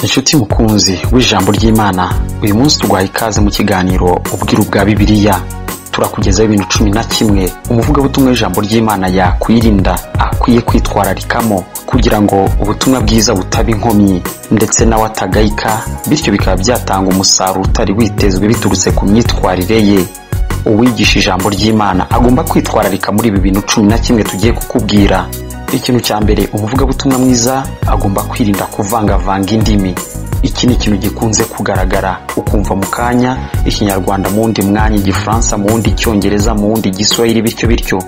Inshuti mukunzi w'ijambo ry'Imana uyu munsi turwaye ikaze mu kiganiro ubwiru bwa Bibiliya turakugezaho ibintu cumi na kimwe umuvugabutumwa w'ijambo ry'Imana yakwirinda akwiye kwitwararikamo kugira ngo ubutumwa bwiza butaba inkomyi ndetse nawe atagayika bityo bikaba byatanga umusaruro utari witezwe biturutse ku myitwarire ye uwigisha ijambo ry'Imana agomba kwitwararika muri ibi bintu cumi na kimwe tugiye kukubwira ikintu cya mbere umuvugabutumwa mwiza agomba kwirinda kuvangavanga indimi iki ni ikintu gikunze kugaragara ukumva mu kanya ikinyarwanda mu wundi mwanya igifaransa mu wundi icyongereza mu wundi igiswahili bityo bityo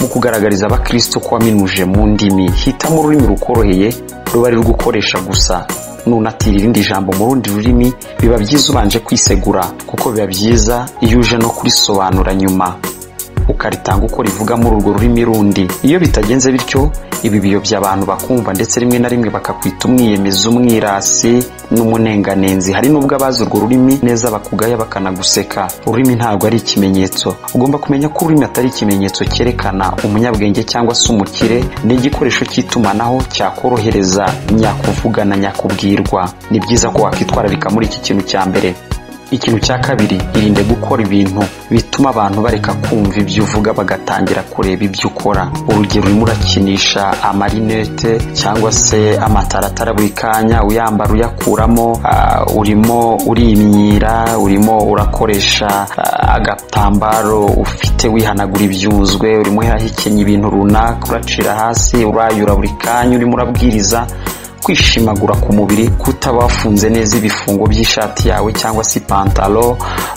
mu kugaragariza abakristo ko waminuje mu ndimi hitamo ururimi rukoroheye ruba ari gukoresha gusa nunatira irindi jambo mu rundi rurimi biba byiza ubanje kwisegura kuko biba byiza iyo uje no kurisobanura nyuma ukaritanga uko rivuga muri urwo rurimi rundi iyo bitagenze bityo ibi biyobya abantu bakumva ndetse rimwe na rimwe bakakwita umwiyemezi umwirasi n'umunenganenzi hari n'ubwo abazi urwo rurimi neza bakugaya bakanaguseka ururimi ntabwo ari ikimenyetso ugomba kumenya ko ururimi atari ikimenyetso cyerekana umunyabwenge cyangwa se umukire ni igikoresho cy'itumanaho cyakorohereza nyakuvuga na nyakubwirwa ni byiza ko wakwitwararika muri iki kintu cya mbere ikintu cya kabiri irinde gukora ibintu bituma abantu bareka kumva ibyo uvuga bagatangira kureba ibyo ukora urugero urimo urakinisha amarinete cyangwa se amataratara buri kanya uyambara uyakuramo ah, urimo urimyira urimo urakoresha ah, agatambaro ufite wihanagura ibyuzwe urimo urahekenya ibintu runaka uracira hasi urayura buri kanya urimo urabwiriza kwishimagura ku mubiri kutaba wafunze neza ibifungo by'ishati yawe cyangwa se ipantaro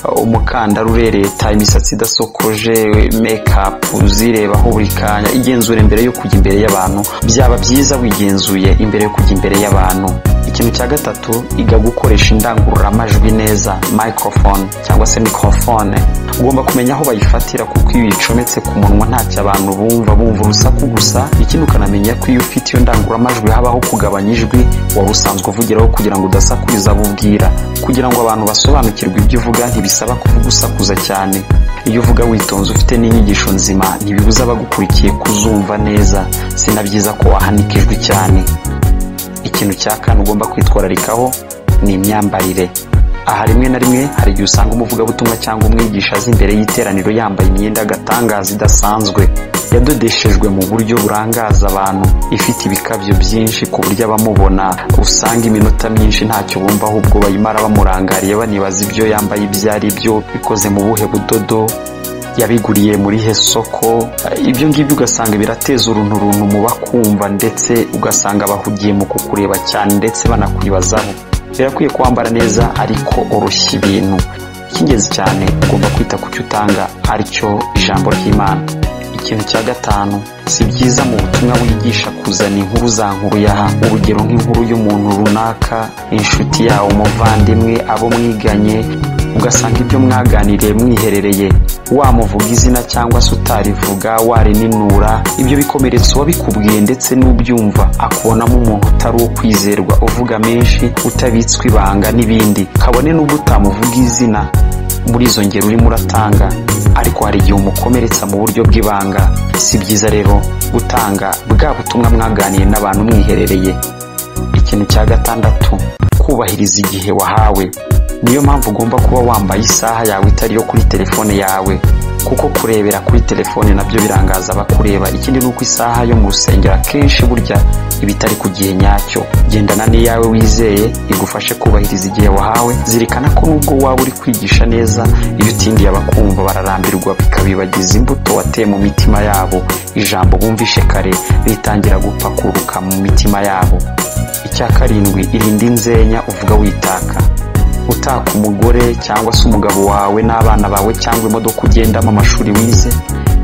uh, umukandara urereta imisatsi idasokoje mekapu zirebaho buri kanya igenzure mbere yo kujya imbere y'abantu byaba byiza wigenzuye imbere yo kujya imbere y'abantu ikintu cya gatatu iga gukoresha indangururamajwi neza microphone cyangwa se microphone ugomba kumenya aho bayifatira kuko iyo uyicometse ku munwa ntacyo abantu bumva bumva urusaku gusa ikindi ukanamenya ko iyo ufite iyo ndangururamajwi habaho kugabanya ijwi wari usanzwe uvugiraho kugira ngo udasakuriza abo ubwira kugira ngo abantu basobanukirwe ibyo uvuga ntibisaba kuvuga usakuza cyane iyo uvuga witonze ufite n'inyigisho nzima ntibibuza abagukurikiye kuzumva neza si na byiza ko wahanika ijwi cyane ikintu cya kane ugomba kwitwararikaho ni imyambarire aha rimwe na rimwe hari igihe usanga umuvugabutumwa cyangwa umwigisha azi imbere y'iteraniro yambaye imyenda y'agatangaza idasanzwe yadodeshejwe mu buryo burangaza abantu ifite ibikabyo byinshi ku buryo abamubona usanga iminota myinshi ntacyo bumva ahubwo bayimara bamurangariye banibaza ibyo yambaye ibyo ari byo bikoze mu buhe budodo yabiguriye muri he soko ibyo ngibyo ugasanga birateza urunturuntu mu bakumva ndetse ugasanga bahugiye mu kukureba cyane ndetse banakwibazaho birakwiye kwambara neza ariko urushya ibintu icy'ingenzi cyane ugomba kwita ku cyo utanga aricyo ijambo ry'imana ikintu cya gatanu si byiza mu butumwa wigisha kuzana inkuru za nkuru yaha urugero nk'inkuru y'umuntu runaka inshuti yawe umuvandimwe abo mwiganye ugasanga ibyo mwaganiriye mwiherereye wamuvuga izina cyangwa se utarivuga warinura ibyo bikomeretsa uwabikubwiye ndetse n'ubyumva akubonamo umuntu utari uwo kwizerwa uvuga menshi utabitswe ibanga n'ibindi kabone n'ubwo utamuvuga izina muri izo ngero urimo uratanga ariko hari igihe umukomeretsa mu buryo bw'ibanga si byiza rero gutanga bwa butumwa mwaganiye n'abantu mwiherereye ikintu cya gatandatu kubahiriza igihe wahawe niyo mpamvu ugomba kuba wambaye isaha yawe itari iyo kuri telefone yawe kuko kurebera kuri telefone nabyo birangaza abakureba ikindi ni uko isaha yo mu rusengero akenshi burya iba itari ku gihe nyacyo gendana n'iyawe wizeye igufashe kubahiriza igihe wahawe zirikana ko nubwo waba uri kwigisha neza iyo utindiye abakumva bararambirwa bikabibagiza imbuto wateye mu mitima yabo ijambo bumvishe kare ritangira gupakuruka mu mitima yabo icya karindwi irinda inzenya uvuga witaka utaka umugore cyangwa se umugabo wawe n'abana bawe cyangwa imodoka ugendamo amashuri wize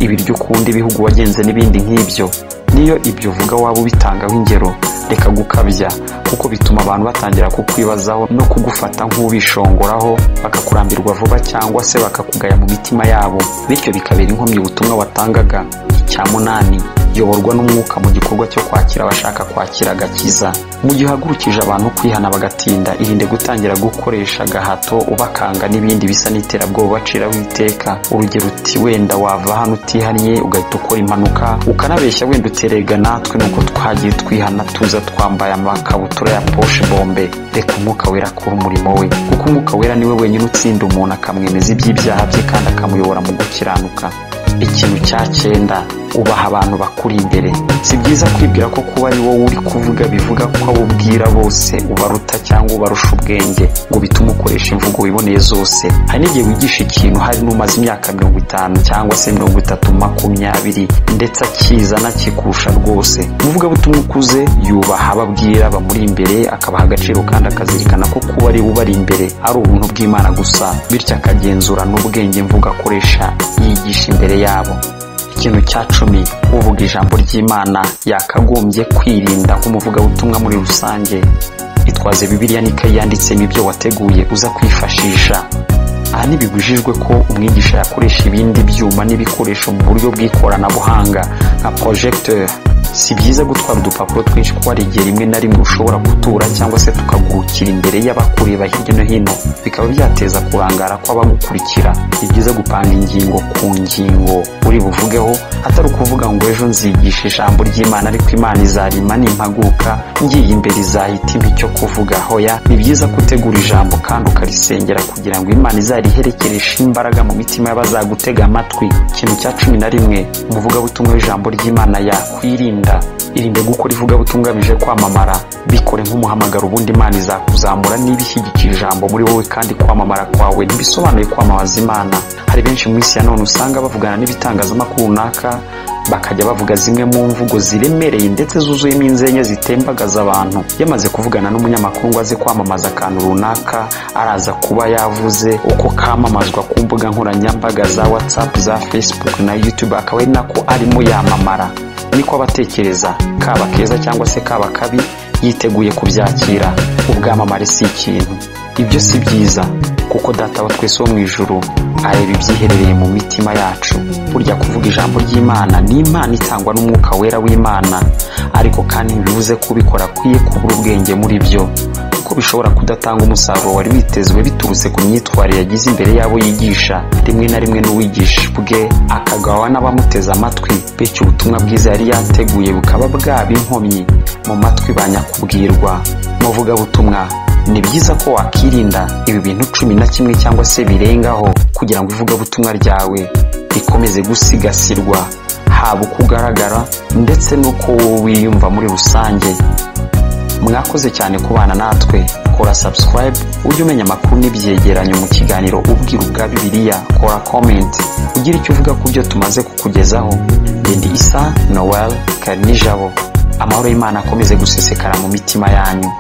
ibiryo ukunda ibihugu wagenze n'ibindi nk'ibyo niyo ibyo uvuga waba ubitangaho ingero reka gukabya kuko bituma abantu batangira kukwibazaho no kugufata nk'ubishongoraho bakakurambirwa vuba cyangwa se bakakugaya mu mitima yabo bityo bikabera inkomyi ubutumwa watangaga icya munani yoborwa n'umwuka mu gikorwa cyo kwakira abashaka kwakira agakiza mu gihe uhagurukije abantu kwihana bagatinda irinde gutangira gukoresha agahato ubakanga n'ibindi bisa n'iterabwoba ubaciraho iteka urugero uti wenda wava hano utihannye ugahita ukora impanuka ukanabeshya wenda uterega natwe nuko twagiye twihana tuza twambaye amakabutura ya poshe bombe reka umwuka wera akora umurimo we kuko umwuka wera niwe wenyine utsinda umuntu akamwemeza iby'ibyaha bye kandi akamuyobora mu gukiranuka ikintu cya cyenda ubaha abantu bakuri imbere si byiza kwibwira ko kuba ari wowe uri kuvuga bivuga ko abo ubwira bose ubaruta cyangwa ubarusha ubwenge ngo bitume ukoresha imvugo wiboneye zose hari n'igihe wigisha ikintu hari n'umaze imyaka mirongo itanu cyangwa se mirongo itatu makumyabiri ndetse akizana kikurusha rwose umuvugabutumwa ukuze yubaha abo abwira bamuri imbere akabaha agaciro kandi akazirikana ko kuba ari ubari imbere ari ubuntu bw'imana gusa bityo akagenzura n'ubwenge mvugo akoresha yigisha imbere yabo ikintu cya cumi uvuga ijambo ry'imana yakagombye kwirinda nk'umuvugabutumwa muri rusange itwaze bibiliya n'ikayi yanditsemo ibyo wateguye uza kwifashisha aha ntibibujijwe ko umwigisha yakoresha ibindi byuma n'ibikoresho mu buryo bw'ikoranabuhanga nka porojegiteri si byiza gutwara udupapuro twinshi kuko hari igihe rimwe na rimwe ushobora gutura cyangwa se tukagurukira imbere y'abakureba hirya no hino bikaba byateza kurangara kw'abagukurikira ni byiza gupanga ingingo ku ngingo uri buvugeho atari ukuvuga ngo ejo nzigisha ijambo ry'imana ariko imana izarima nimpaguka ngiye imbere izahita impa icyo kuvuga hoya ni byiza ko utegura ijambo kandi ukarisengera kugira ngo imana izariherekereshe imbaraga mu mitima y'abazagutega amatwi ikintu cya cumi na rimwe umuvugabutumwa w'ijambo ry'imana yakwirinda irinde gukora ivugabutumwa ugamije kwamamara bikore nk'umuhamagaro ubundi imana izakuzamura niba ishyigikira ijambo muri wowe kandi kwamamara kwawe ntibisobanuye kwamamaza imana hari benshi mu isi ya none usanga bavugana n'ibitangazamakuru runaka bakajya bavuga zimwe mu mvugo ziremereye ndetse zuzuyemo inzenya zitembagaza abantu yamaze kuvugana n'umunyamakuru ngo aze kwamamaza akantu runaka araza kuba yavuze uko kamamazwa ku mbuga nkoranyambaga za watsapu za facebook na youtube akaba ari nako arimo yamamara niko abatekereza kaba keza cyangwa se kaba kabi yiteguye kubyakira ubwamamare si ikintu ibyo si byiza kuko data wa twese wo mu ijoro areba ibyiherereye mu mitima yacu burya kuvuga ijambo ry'imana ni impano itangwa n'umwuka wera w'imana ariko kandi ntibivuze ko ubikora akwiye kubura ubwenge muri byo kuko bishobora kudatanga umusaruro wari witezwe biturutse ku myitwarire yagize imbere y'abo yigisha rimwe na rimwe n'uwigisha bwe akagawa n'abamuteze amatwi bityo ubutumwa bwiza yari yateguye bukaba bwaba inkomyi mu matwi ba nyakubwirwa muvugabutumwa ni byiza ko wakirinda ibi bintu cumi na kimwe cyangwa se birengaho kugira ngo ivugabutumwa ryawe rikomeze gusigasirwa haba uko ugaragara ndetse n'uko wiyumva muri rusange mwakoze cyane kubana natwe kora subscribe ujye umenya amakuru n'ibyegeranyo mu kiganiro ubwira ubwa bibiliya kora comment ugira icyo uvuga ku byo tumaze kukugezaho ndi isa noel karinijabo amahoro y'imana akomeze gusesekara mu mitima yanyu